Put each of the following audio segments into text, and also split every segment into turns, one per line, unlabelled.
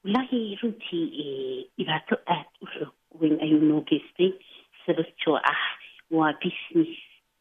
wallaahi runtii dhibaato aada u xoog weyn ayuu noo geystay sababtoo ah waa business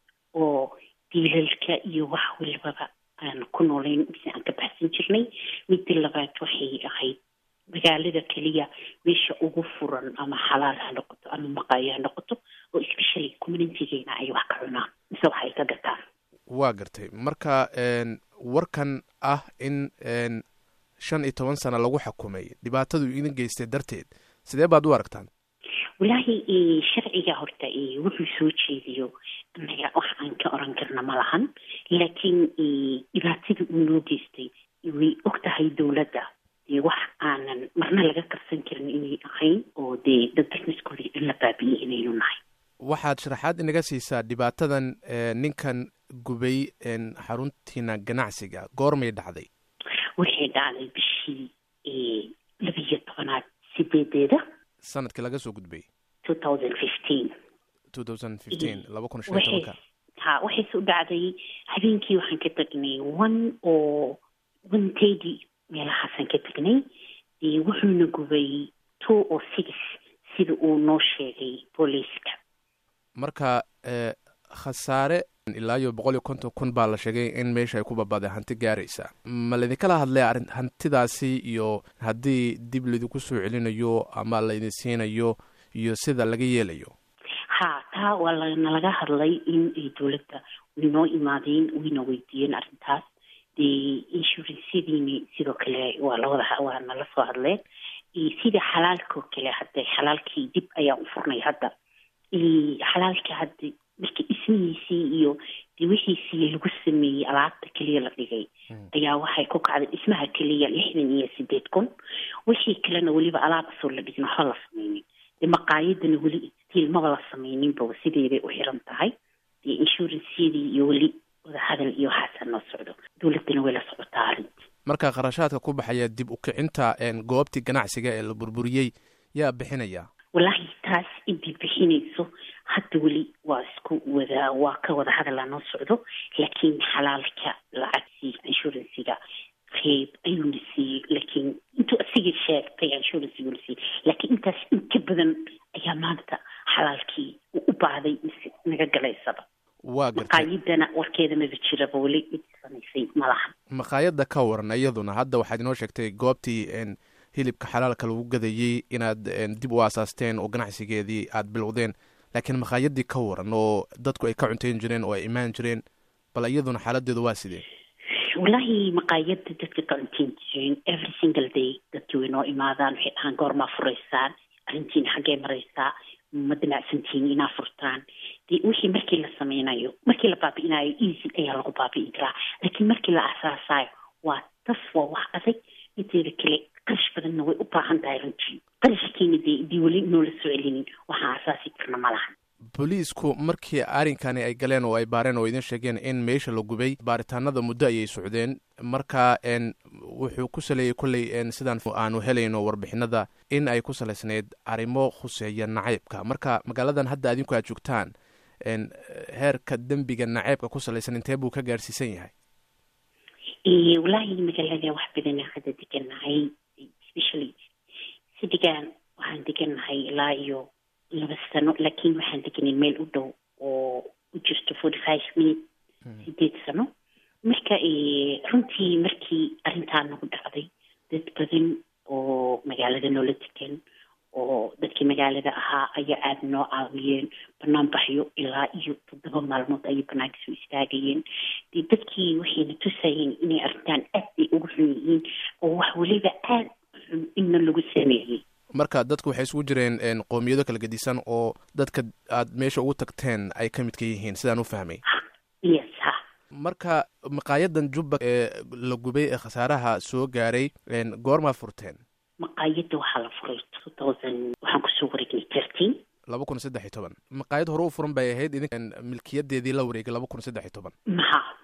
oo diilalka iyo wax walbaba aan ku noolayn mise aan ka baxsan jirnay midda labaad waxay ahayd magaalada keliya meesha ugu furan ama xalaal ha noqoto ama maqaayo ha noqoto oo especially communitygeena ay wax ka cunaan mise wax ay ka gataan
waa gartay marka warkan ah in shan iyo toban sano lagu xukumay dhibaatadu idin geystay darteed sidee baad u aragtaan
wallaahi sharciga horta wuxuu soo jeediyo anaga wax aan ka oran karna ma lahan laakiin dhibaatada uu noo geystay way og tahay dowladda dee wax aanan marna laga karsan karin inay ahayn oo dee dad businesskooda in la baabi'iyey inaynu nahay
waxaad sharaxaad inaga siisaa dhibaatadan ninkan gubay xaruntiina ganacsiga goormay dhacday
waxay dhacday bishii labiyo tobanaad sideedeeda
sanadkii laga soo gudbay
two thousand fifteen
two thousand fifteen laba kun shan iyo tobanka
ha waxayse u dhacday habeenkii waxaan ka tagnay one oo one tedi meelahaasaan ka tagnay wuxuuna gubay two oo six sida uu noo sheegay booliiska
marka khasaare ilaa iyo boqol iyo konton kun baa la sheegay in meesha ay ku babaday hanti gaaraysa ma laidinkala hadlay arrin hantidaasi iyo haddii dib laidinku soo celinayo ama laydin siinayo iyo sida laga yeelayo
ha taa waa lanalaga hadlay in ay dowladda waynoo imaadeen wayna weydiiyeen arrintaas dee inshurancyadiini sidoo kale waa lawada waa nala soo hadleen sida xalaalkao kale hadda xalaalkii dib ayaan u furnay hadda xalaalka hadda marka dhismihiisii iyo de wixiisii lagu sameeyey alaabta keliya la dhigay ayaa waxay ku kacday dhismaha keliya lixdan iyo sideed kun wixii kalena weliba alaabasoo la dhigin waxba la sameynin de maqaayadana weli stiil maba la sameyninba sideeday u xiran tahay dee inshurancyadii iyo weli wadahadal iyo waxaasaa noo socdo dowladdana way la socotaa arrinta
marka kharashaadka ku baxaya dib u kicinta goobtii ganacsiga ee la burburiyey yaa bixinaya
wallaahi taas intii bixinayso hadda weli waa isku wada waa ka wada hadalaa noo socdo laakiin xalaalka lacagtii inshurancyga qeyb ayuuna siiyey laakiin intuu asigii sheegtay inshurancyguuna siiyey laakiin intaas in ka badan ayaa maanta xalaalkii uu u baahday mise naga galaysaba
waa gartay
maqaayadana warkeeda maba jiraba weli mid samaysay malahan
maqaayadda ka waran iyaduna hadda waxaad inoo sheegtay goobtii hilibka xalaalka lagu gadayey inaad dib u aasaasteen oo ganacsigeedii aad bilowdeen laakiin maqaayadii ka waran oo dadku ay ka cuntayn jireen oo ay imaan jireen bal iyaduna xaaladeedu waa sidee
wallaahi maqaayada dadka ka cuntayn jireen every single day dadkii way noo imaadaan waxay dhahaan goormaa furaysaan arrintiina xaggee maraysaa ma damacsantihiin inaa furtaan de wixii markii la sameynayo markii la baabi'inayo easy ayaa lagu baabi'in karaa laakiin markii la aasaasayo waa tas waa wax adag inteeda kale qarash badanna way u baahan tahay runtii qarashkiina dee dii weli noola soo celinin waxaan asaasi karna ma lahan
booliisku markii arrinkani ay galeen oo ay baareen oo idin sheegeen in meesha la gubay baaritaanada muddo ayay socdeen marka wuxuu ku saleeyey kolley sidaan aanu helayno warbixinada in ay ku salaysnayd arrimo khuseeya nacaybka marka magaaladan hadda adinku aad joogtaan heerka dembiga nacaybka ku salaysan intee buu ka gaarhsiisan yahay
wallaahi magaalada wax badana hadda degannahay especially sidigaan waxaan degannahay ilaa iyo laba sano laakiin waxaan deganay meel u dhow oo u jirto forty five minute sideed sano marka runtii markii arrintaa nagu dhacday dad badan oo magaalada noola degan oo dadkii magaalada ahaa ayaa aada noo caawiyeen banaan baxyo ilaa iyo toddoba maalmood ayay banaanka soo istaagayeen dee dadkii waxayna tusayeen inay arrintaan aad bay ugu xun yihiin oo wax weliba aad xun inna lagu sameeyey
marka dadku waxay isugu jireen qoomiyado kala gedisan oo dadka aad meesha ugu tagteen ay ka midka yihiin sidaan u fahmay
yes ha
marka maqaayadan jubba ee la gubay ee khasaaraha soo gaaray goormaa furteen
maqaayadda waxaa la furay two thousand waxaan kusoo wareegnay thirteen
laba kun saddex iyo toban maqaayad hore u furan bay ahayd idin milkiyadeedii la wareegay laba kun saddex iyo toban
maha